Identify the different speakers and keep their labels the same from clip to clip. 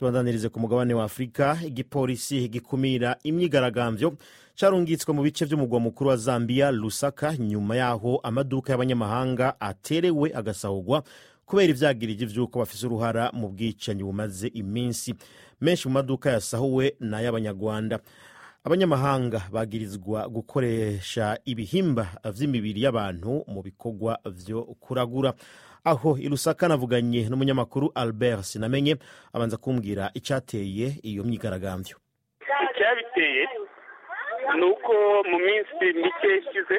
Speaker 1: tubandanirize ku mugabane wa afurika igipolisi gikumira imyigaragambyo carungitswe mu bice vy'umugwa mukuru wa zambia lusaka nyuma yaho amaduka y'abanyamahanga aterewe agasahurwa kubera ivyagiriji vy'uko bafise uruhara mu bwicanyi bumaze iminsi menshi mu maduka yasahuwe ni ay'abanyarwanda abanyamahanga bagirizwa gukoresha ibihimba vy'imibiri y'abantu mu bikorwa vyo kuragura aho irusaka navuganye n'umunyamakuru albert sinamenye abanza kumbwira icyateye iyo myigaragambyo
Speaker 2: icyabiteye ni uko mu minsi mike ishize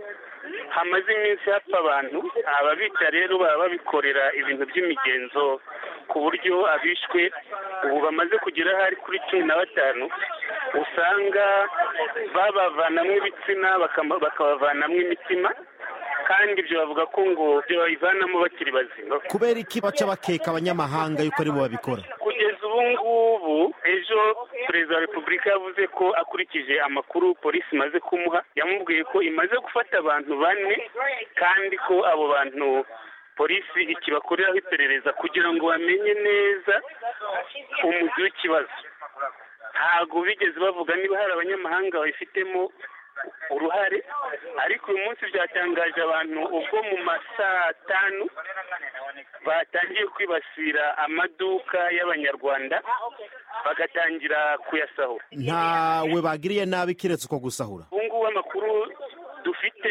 Speaker 2: hamaze iminsi hapfa abantu ababica rero baba babikorera ibintu by'imigenzo ku buryo abishwe ubu bamaze kugera hari kuri cumi na batanu usanga babavanamo ibitsina bakabavanamo imitima kandi ibyo bavuga ko ngo byo babivanamo bakiri bazima
Speaker 1: kubera iki baca bakeka abanyamahanga yuko aribo babikora
Speaker 2: kugeza ubu ngubu ejo perezida wa repubulika yavuze ko akurikije amakuru polisi imaze kumuha yamubwiye ko imaze gufata abantu bane kandi ko abo bantu polisi ikibakoreraho iperereza kugira ngo bamenye neza umuzi w'ikibazo ntabwo bigeze bavuga niba hari abanyamahanga babifitemo uruhare ariko uyu munsi byatangaje abantu ubwo mu masaa tanu batangiye kwibasira amaduka y'abanyarwanda bagatangira kuyasahura
Speaker 1: ntawe bagiriye nabi kiretse uko gusahura
Speaker 2: ubu ngubu amakuru dufite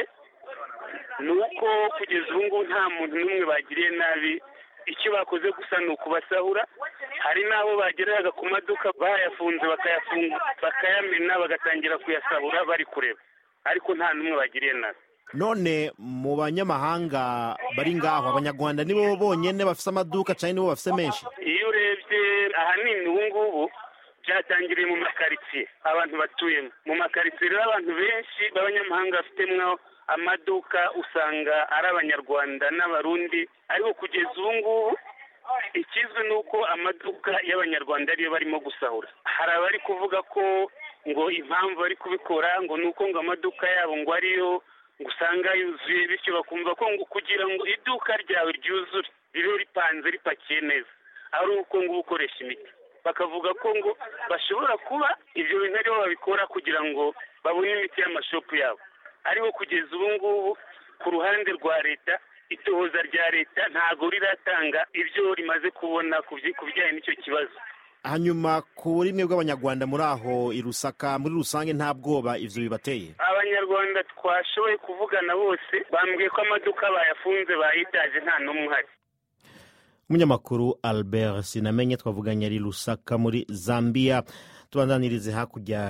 Speaker 2: ni uko kugeza ubu ngubu nta muntu n'umwe bagiriye nabi icyo bakoze gusa ni ukubasahura hari n'abo bagereraga ku maduka bayafunze bakayafunga bakayamena bagatangira kuyasahura bari kureba ariko nta n'umwe bagiriye nabi
Speaker 1: none mu banyamahanga bari ngaho abanyarwanda nibo bonyine bafite amaduka cyangwa nibo bafite menshi
Speaker 2: iyo urebye ahanini ubu ngubu byatangiriye mu makaritsiye abantu batuyemo mu makaritsiye rero abantu benshi b'abanyamahanga bafitemo amaduka usanga ari abanyarwanda n'abarundi ariko kugeza ubu ngubu ikizwi ni uko amaduka y'abanyarwanda ariyo barimo gusahura hari abari kuvuga ko ngo impamvu bari kubikora ngo ni uko ngo amaduka yabo ngo ariyo ngo usanga yuzuye bityo bakumva ko ngo kugira ngo iduka ryawe ryuzure ribe ripanze ripakiye neza ari uko ngo ukoresha imiti bakavuga ko ngo bashobora kuba ibyo bintu aribo babikora kugira ngo babone imiti y'amashopu yabo ariko kugeza ubu ngubu ku ruhande rwa leta itohoza rya leta ntabwo riratanga ibyo rimaze kubona ku bijyanye n'icyo kibazo
Speaker 1: hanyuma ku burimwe bw'abanyarwanda muri aho i rusaka muri rusange nta bwoba ivyo bibateye
Speaker 2: abanyarwanda twashoboye kuvugana bose bambwiye ko amaduka bayafunze bayitaje nta n'umwe uhari
Speaker 1: umunyamakuru albert sinamenye twavuganye ari rusaka muri zambia tubandanirize hakurya